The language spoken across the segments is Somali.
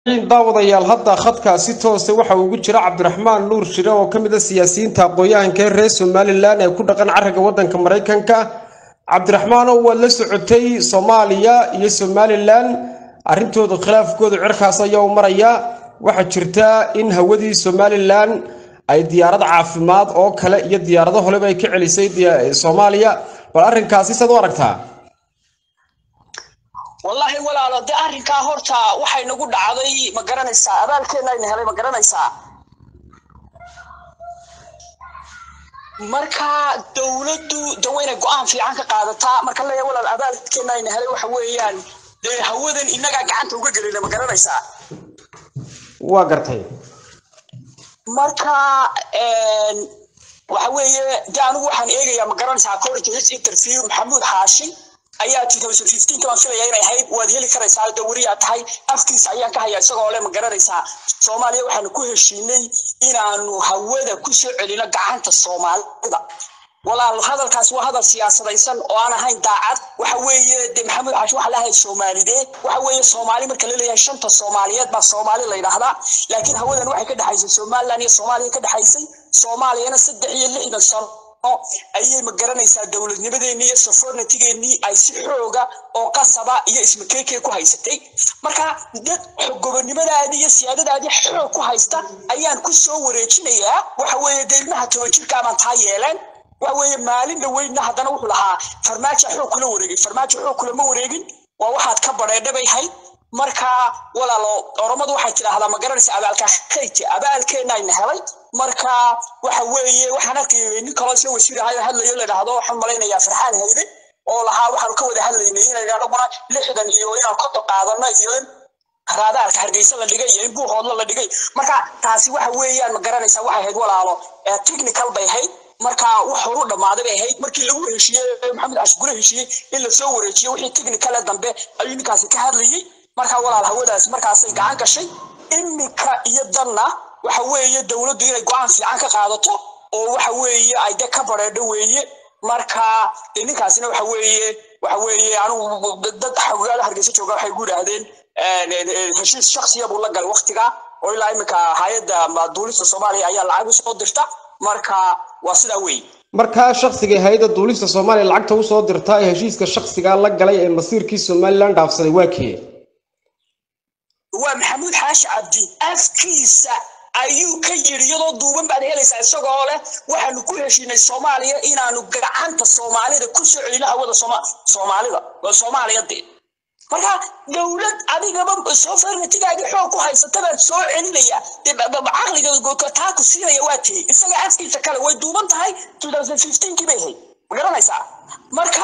daawadayaal hadda khadka si toosa waxa ugu jira cabdiraxmaan nuur shire oo ka mid a siyaasiyiinta aqoon-yahanka ee reer somalilan ee ku dhaqan cariga waddanka maraykanka cabdiraxmaanow waad la socotay soomaaliya iyo somalilan arrintooda khilaafkooda cirkaas ayaa u maraya waxaa jirta in hawadii somalilan ay diyaarad caafimaad oo kale iyo diyaarado holeba ay ka celisay soomaaliya bal arrinkaasi saad u aragtaa wallaahi walaalo dee arrinkaa horta waxay nagu dhacday ma garanaysaa abaalkeena ayna helay ma garanaysaa marka dowladdu de waynay go-aan fiican ka qaadataa marka leeya walaal abaalkeena ayna helay waxa weeyaan dee hawadan innagaa gacanta uga gelina ma garanaysaa waa gartay marka waxa weeye de anigu waxaan eegayaa ma garanaysaa college interview maxamuud xaashi ayaa baan filaya inay ahayd waad heli karaysaa de weriyaa tahay afkiisa ayaan ka haya isagoo le ma garanaysaa soomaaliya waxaanu ku heshiinay inaanu hawada ku soo celino gacanta soomaalida walaal hadalkaas waa hadal siyaasadaysan oo aan ahayn daacad waxa weeye de maxamed xaashi waxa lahayd soomaalidee waxa weeye soomaali marka la leeyahay shanta soomaaliyeed baa soomaali la yidhaahdaa laakiin hawadan waxay ka dhexaysay somaliland iyo soomaaliya ka dhexaysay soomaaliyana saddex iyo lixdan sano ayay ma garanaysaa dowladnimadeenii iyo sofornatigeennii ay si xooga oo qasaba iyo ismakeekee ku haysatay marka dad gobonnimadaadii iyo siyaadadaadii xoog ku haysta ayaan ku soo wareejinayaa waxa weeye dee ilmaha tobajirkaabaan taa yeeleen waxa weeye maalin dhaweydna haddana wuxuu lahaa farmaajo xoog kula wareegay farmaajo xoog kulama wareegin waa waxaad ka badheedhabay hayd marka walaalo oromadu waxay tidhaahdaa ma garanaysa abaalka khayte abaalkeena ayna helay marka waxa weeye waxaan arkayay nin kaloo isla wasiir ahayo hadlayo la dhahdo waxaan malaynayaa farxaan hayde oo lahaa waxaanu ka wada hadlaynay inaynu anaguna lixdan iyo inaan kodo qaadano iyo in raadaarka hargeysa la dhigay iyo in buuhoodla la dhigay marka taasi waxa weeyaan ma garanaysaa waxay ahayd walaalo technical bay ahayd marka wax horu dhammaaday bay ahayd markii lagu heshiiyey maxamed cashgure heshiiyey in lasoo wareejiyo wixii technical ee dambe ayuu ninkaasi ka hadlayay marka walaal hawadaasi markaasay gacan gashay iminka iyo danna waxa weeye dowladdu inay go-aan fiican ka qaadato oo waxa weeye ay de ka badheedho weeye marka de ninkaasina waxa weeye waxa weeye anigu dad xogaada hargeysa jooga waxay ku yidhaahdeen heshiis shaksiya buu la galay waktiga oo ilaa iminka hay-adda duulista soomaaliya ayaa lacag usoo dirta marka waa sidaa weeye markaa shakhsiga hay-adda duulista soomaaliya lacagta usoo dirta ee heshiiska shakhsiga la galay ee masiirkii somalilan dhaafsaday waa kee waa maxamuud xaashi cabdi afkiisa ayuu ka yidhi iyadoo duuban baad helaysaa isagoo leh waxaanu ku heshiinay soomaaliya inaanu gacanta soomaalida ku soo celino hawada soomaalida soomaaliya dee marka dowlad adigaba soo farnatigaagii xoog ku haysata baad soo celinaya caqliga taa ku siinaya waa tiyey isaga afkiisa kale way duuban tahay kii bay ahayd ma garanaysaa marka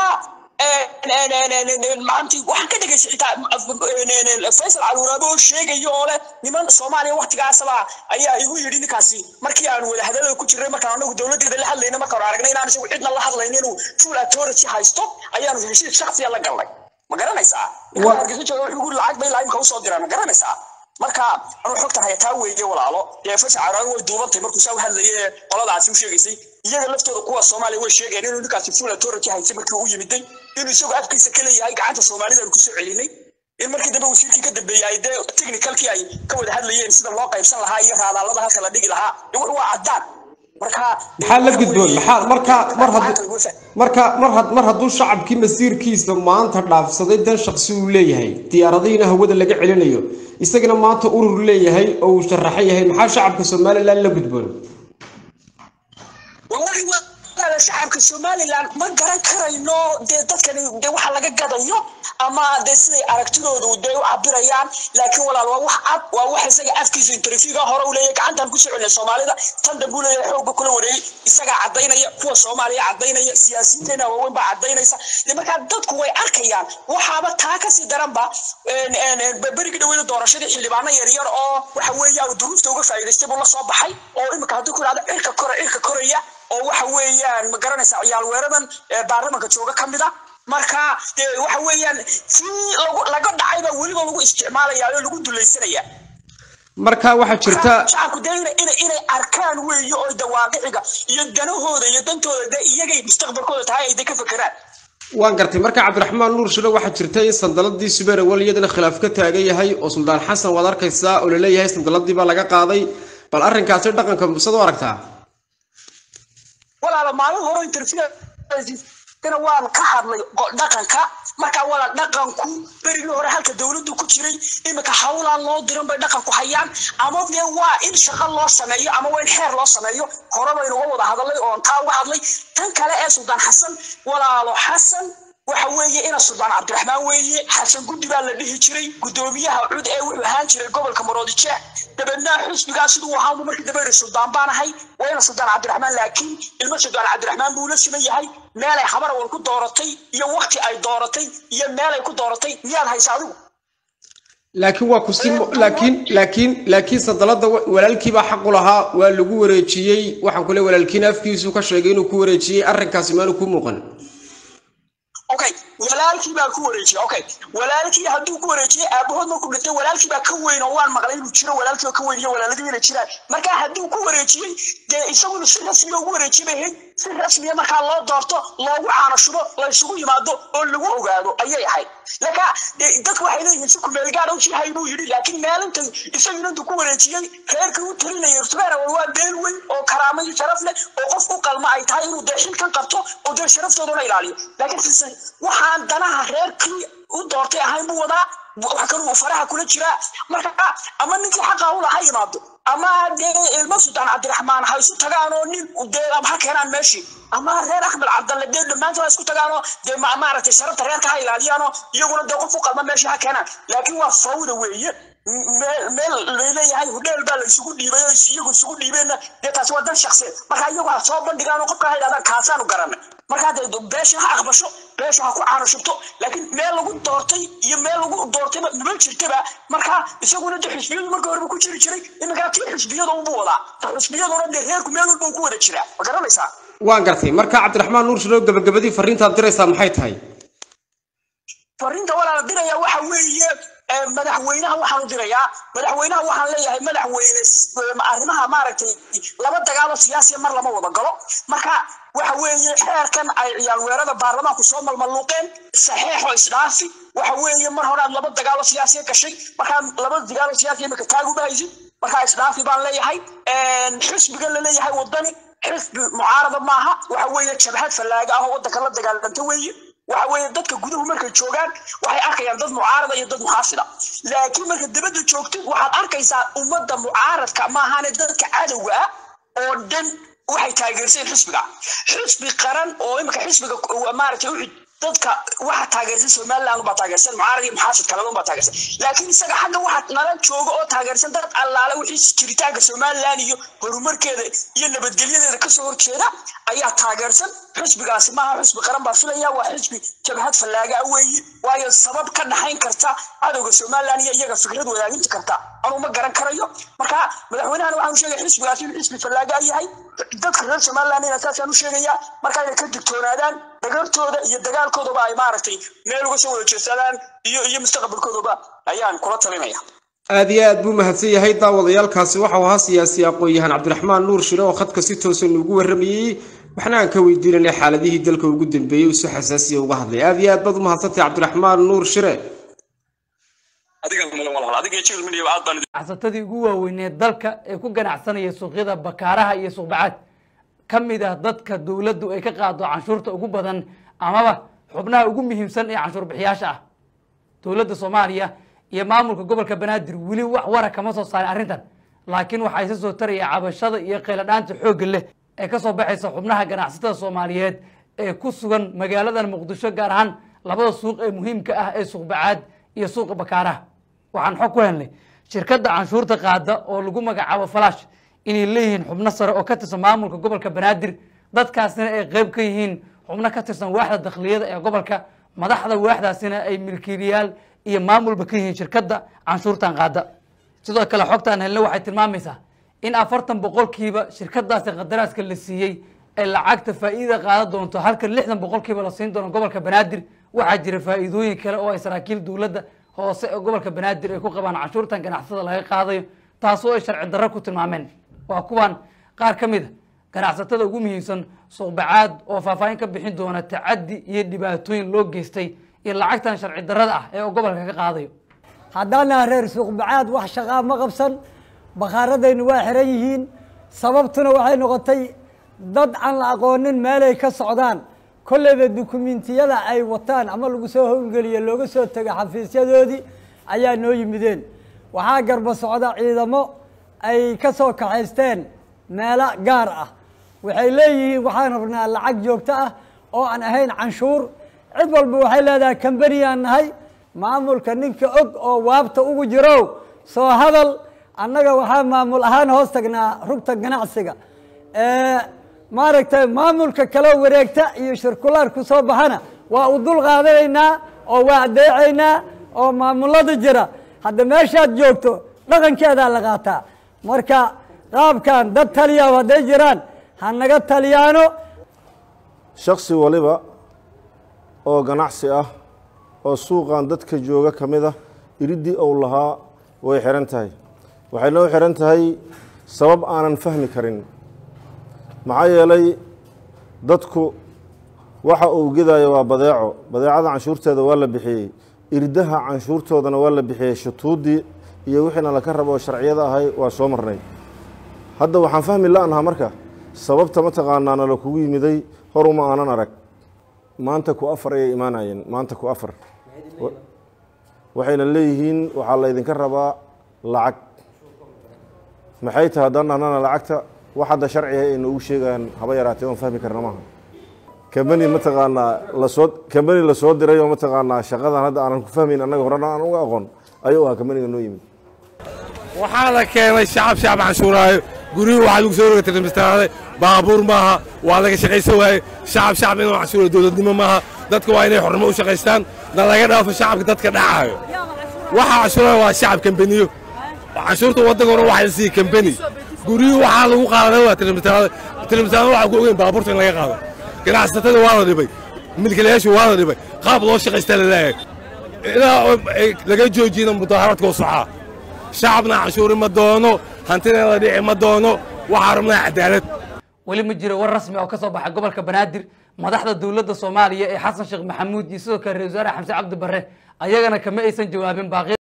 maanti waxaan ka dhegaystay xitaa faysal caluuraabe oo sheegaya oo leh niman soomaaliya waktigaasaba ayaa igu yidhi ninkaasi markii aanu wada hadalada ku jirnay markaan anagu dowladeeda la hadlayna markaan aragnay inaan isagu cidna la hadlayn inuu full authority haysto ayaanu heshiis shaksiya la galnay ma garanaysaa hargeysa jooga wuxuu lacag bay laimka usoo diraan ma garanaysaa marka anuu xogtan haya taa weeye walaalo dee faysal caluuraabe way duubantay markuu saa u hadlaye qoladaasi u sheegaysay iyaga laftooda kuwa soomaaliya way sheegeen inuu ninkaasi full authority haysay markii uu yimiday inuu isagu afkiisa ka leeyahay gacanta soomaalidaan kusoo celinay in markii dambe wasiirkii ka dambeeyey ay dee technicalkii ay ka wada hadlayeen sida loo qaybsan lahaa iyo raadaalada halka la dhigi lahaa waa caddaan marka maxaa la gudboon maxaa marka mar hadduu marka mar had mar hadduu shacabkii masiirkiisa maanta dhaafsaday dan shaksi uu leeyahay diyaaradihiina hawada laga celinayo isagana maanta urur leeyahay oo uu sharaxan yahay maxaa shacabka somalilan la gudboon wallahi waa shacabka somaliland ma garan karayno dee dadkani dee waxa laga gadayo ama dee siday aragtidoodu dee u cabirayaan laakiin walaal waa wax cad waa wax isaga afkiisa interviewga hore u leeyahay gacantan kusoo celinay soomaalida tan dambe u leeyahay xoogga kula wareegay isagaa caddaynaya kuwa soomaaliya caddaynaya siyaasiyiinteena waaweyn baa caddaynaysa dee markaa dadku way arkayaan waxaaba taa kasii daranba berigii dhaweyda doorashadii xildhibaano yaryar oo waxa weeya duruufta uga faa'iidaystay buu la soo baxay oo imika haddii ku idhahda cirka kore cirka koraya oo waxa weeyaan ma garanaysaa ciyaal weeradan baarlamanka jooga ka mid a marka dee waxa weeyaan sii laga dhacayba weliba lagu isticmaalaya oo lagu dulaysanaya marka waxaa jirta shacabku dee inay inay arkaan weeye oo dawaaqiciga iyo danahooda iyo dantooda dee iyagay mustaqbalkooda tahay ay de ka fekeraan waan gartay marka cabdiraxmaan nuur shiro waxaa jirta in sandaladii subeer awal iyadana khilaaf ka taagan yahay oo suldaan xasan waad arkaysaa oo laleeyahay sandaladii baa laga qaaday bal arrinkaasi dhaqanka musad u aragtaa walaala maalin hore interview dana waan ka hadlay dhaqanka marka wala dhaqanku berigii hore halka dowladdu ku jiray iminka hawlaan loo diran bay dhaqanku hayaan ama dee waa in shaqo loo sameeyo ama waa in xeer loo sameeyo hore baynuga wada hadalay oon taa uga hadlay tan kale ee suldaan xasan walaalo xasan waxa weeye ina suldaan cabdiraxmaan weeye xasan guddi baa la dhihi jiray guddoomiyaha cud ee wuxuu ahaan jiray gobolka maroodijeex dabeedna xusbigaa siduu ahaanbu markii dambe iri suldaan baan ahay waa ina suldaan cabdiraxmaan laakiin ilmo suldaan cabdiraxmaan buu la siman yahay meelay habarawal ku dooratay iyo wakti ay dooratay iyo meelay ku dooratay miyaad haysa adigu laakiin waa kusi laakiin laakiin laakiin sandalada walaalkiibaa xaq u lahaa waa lagu wareejiyey waxaan kule walaalkiina afkiisu ka sheegay inuu ku wareejiyey arrinkaasi maanu ku muuqan okay walaalkii baa ku wareejiyay okay walaalkii hadduu ku wareejiyay aabahood markuu dhintay walaalkii baa ka weyn oo waan maqlay inuu jiro walaalkii oo ka weyn iyo walaaladii inay jiraan marka hadduu ku wareejiyey dee isaguna si rasmiya ugu wareejiyay bay ahayd si rasmiya markaa loo doorto loogu caano shubo la isugu yimaado oo lagu ogaado ayay ahayd laka dadku waxay leeyihiin si kumeel gaar u jihay buu yidhi laakiin maalinta isaguna intuu ku wareejiyey reerkii u talinayay rutbeera waa beel weyn oo karaamo iyo sharaf leh oo qof u qalma ay tahay inuu dee xilkan qabto oo dee sharaftoodana ilaaliyo laakiin waxaan danaha reerkii u doortay ahayn buu wadaa wax kaluu faraha kula jiraa marka ama ninkii xaqa ula ha yimaado ama dee ilmo suldaan cabdiraxmaan ha isu tagaan oo nin dee ha keenaan meeshii ama reer axmed cabdalle dee dhammaantood ha isku tagaanoo dee maaragtay sharafta reerka ha ilaaliyaanoo iyaguna dee qof u qalma meeshii ha keenaan laakiin waa fawda weeye meel laleeyahay hudheel baa la isugu dhiibay oo iyagu isugu dhiibeenna dee taasi waa dan shaqsiyeed marka iyagu ha soo bandhigaan oo qofka ha yidhahdaan kaasaanu garanay markaa dee beesha ha aqbasho beesha ha ku caano shubto laakiin meel lagu doortay iyo meel lagu doortayba nima jirtaba markaa isaguna dee xisbiyadu marka horeba ku jiri jiray iminkaa tii xisbiyada unbu wadaa ta xisbiyaduna dee reerku meel walba uu ku wada jiraa ma garanaysaa waan gartay marka cabdiraxmaan nuur shilow gabagabadii fariintaad diraysaa maxay tahay fariinta walaala diraya waxa weeye madaxweynaha waxaan u dirayaa madaxweynaha waxaan leeyahay madaxweyne arrimaha maaragtay laba dagaalo siyaasiya mar lama wada galo marka waxa weeye xeerkan ay ciyaal weerada baarlamaanku soo malmaluuqeen saxeexo isdhaafi waxa weeye mar hore aad laba dagaalo siyaasiya gashay markaa laba dagaalo siyaasiya imika taaguma haysid markaa isdhaafi baan leeyahay xisbigan la leeyahay wadani xisbi mucaarada maaha waxa weeye jabhad fallaaga ah oo waddanka la dagaalanta weeye waxa weeye dadka guduhu markay joogaan waxay arkayaan dad mucaarada iyo dad muxaafida laakiin marka dibadda joogtid waxaad arkaysaa ummadda mucaaradka maahane dadka cadowga ah oo dhan waxay taageersan xisbiga xisbi qaran oo imika xisbiga maaragtay uxid dadka waxa taageersan somaliland baa taageersan mucaarad iyo muxaafid kaladan baa taageersan laakiin isaga xagga waxa nala jooga oo taageersan dad allaale wixii jiritaanka somaliland iyo horumarkeeda iyo nabadgelyadeeda kasoo horjeeda ayaa taageersan xisbigaasi maaha xisbi qaran baa filaya waa xisbi jabhad fallaaga ah weeye waayo sabab ka dhaxayn karta cadowga somaliland iyo iyaga fikrad wadaajinta karta anuu ma garan karayo marka madaxweynahan waxaan u sheegaya xisbigaasi inuu xisbi fallaaga yahay dadka reer somaliland ina saasaan u sheegayaa marka inay ka digtoonaadaan dagartooda iyo dagaalkoodaba ay maaragtay meel uga soo wada jeedsadaan iyo iyo mustaqbalkoodaba ayaan kula talinaya aad iyo aad buu mahadsan yahay daawadayaalkaasi waxau ahaa siyaasi aqoon-yahan cabdiraxmaan nuur shire oo khadka si toosan ugu warramayey waxna aan ka weydiinanay xaaladihii dalka ugu dambeeyey uu si xasaasiya uga hadlay aad iyo aad baad u mahadsantay cabdiraxmaan nuur shire ganacsatada ugu waaweyneed dalka ee ku ganacsanaya suuqyada bakaaraha iyo suuqbacaad ka mid ah dadka dowladdu ay ka qaado canshuurta ugu badan amaba xubnaha ugu muhiimsan ee canshuur bixiyaasha ah dowladda soomaaliya iyo maamulka gobolka banaadir weli wax wara kama soo saarin arrintan laakiin waxaa isa soo taraya cabashada iyo qayladhaanta xoogga leh ee kasoo baxaysa xubnaha ganacsatada soomaaliyeed ee ku sugan magaaladan muqdisho gaar ahaan labada suuq ee muhiimka ah ee suuqbacaad iyo suuqa bakaaraha waxaan xog ku helnay shirkadda canshuurta qaada oo lagu magacaabo falash inay leeyihiin xubno sare oo ka tirsan maamulka gobolka banaadir dadkaasina ay qeyb ka yihiin xubno ka tirsan waaxda dakhliyada ee gobolka madaxda waaxdaasina ay milkiilayaal iyo maamulba ka yihiin shirkadda canshuurtan qaada sidoo kale xogtaan helna waxay tilmaamaysaa in afartan boqolkiiba shirkadaasi qadaraaska la siiyey ay lacagta faa'iida qaadan doonto halka lixdan boqolkiiba la siin doono gobolka banaadir waxaa jira faa'iidooyin kale oo ay saraakiil dowladda hoose ee gobolka banaadir ay ku qabaan canshuurtan ganacsada laga qaadayo taasoo ay sharci darro ku tilmaameen waa kuwan qaar ka mid a ganacsatada ugu muhiimsan suuqbacaad oo faahfaahin ka bixin doona tacaddi iyo dhibaatooyin loo geystay iyo lacagtan sharci darrada ah ee uu gobolka ka qaadayo haddaana reer suuqbacaad wax shaqaa ma qabsan bakhaaradaynu waa xiran yihiin sababtuna waxay noqotay dad aan la aqoonin meelay ka socdaan kolleyba dukumentiyada ay wataan ama lagu soo howlgeliye looga soo tego xafiisyadoodii ayaa noo yimideen waxaa garba socda ciidamo ay ka soo kaxaysteen meelo gaar ah waxay leeyihiin waxaan rabnaa lacag joogto ah oo aan ahayn canshuur cid walba waxay leedahay kambaniyaan nahay maamulka ninka og oo waabta ugu jiro soo hadal annaga waxaa maamul ahaan hoos tagnaa rugta ganacsiga maaragtay maamulka kaloo wareegta iyo shirkulaar ku soo baxana waa u dul qaadanaynaa oo waa adeecaynaa oo maamulada jira hadda meeshaad joogto dhaqankeedaa la qaataa marka qaabkan dad taliya hadday jiraan ha naga taliyaano shaksi waliba oo ganacsi ah oo suuqan dadka jooga ka mid ah iriddii ou lahaa way xihan tahay waxay noo xihan tahay sabab aanan fahmi karin maxaa yeelay dadku waxa uu gedaayo waa badeeco badeecada canshuurteeda waa la bixiyey irdaha canshuurtoodana waa la bixiyey shutuuddii iyo wixiina laka rabo oo sharciyada ahay waa soo marnay hadda waxaan fahmi la-naha marka sababta mataqaanaa nala kugu yimiday horuma aanan arag maanta ku afar ayay imaanayeen maanta ku afar waxayna leeyihiin waxaa laydinka rabaa lacag maxay tahay haddaan dhahnana lacagta wax hadda sharciga ay noogu sheegayaan haba yaraatee oon fahmi karna maaha kambani mataqaanaa lasoo kambani lasoo diray oo mataqaanaa shaqadan hadda aanan ku fahmayn annaga horena aan uga aqoon ayuu ahaa kambaniga noo yimid waxaa la keenay shacab shacab canshuuraayo guryuhu waxaa lagu soo roga tirmistaaday baabuur maaha waa laga shaqaysan waaye shacab shacab inuu canshuura dowladnimo maaha dadka waa inay xornimo u shaqaystaan na laga dhaafo shacabka dadka dhacaayo waxaa canshuuraya waa shacab kambaniyo canshuurta waddankuna waxaa la siiyey kambani guryuhu waxaa lagu qaaday waa tirmistaaday tirmistaada waxaa ku ogeyn baabuurta in laga qaado ganacsatada waa la dhibay milkiilayaashu waa la dhibay qaab loo shaqaystaa la leeyahay ilaa laga joojiyana mudaaharadka oo socaa shacabna canshuuri ma doono hantida la dhici ma doono waxaa rabnaa cadaalad weli ma jiro war rasmi oo ka soo baxay gobolka banaadir madaxda dowladda soomaaliya ee xasan sheekh maxamuud iyo sidoo kale ra-isul wasaare xamse cabdi barre ayagana kama aysan jawaabin baaqi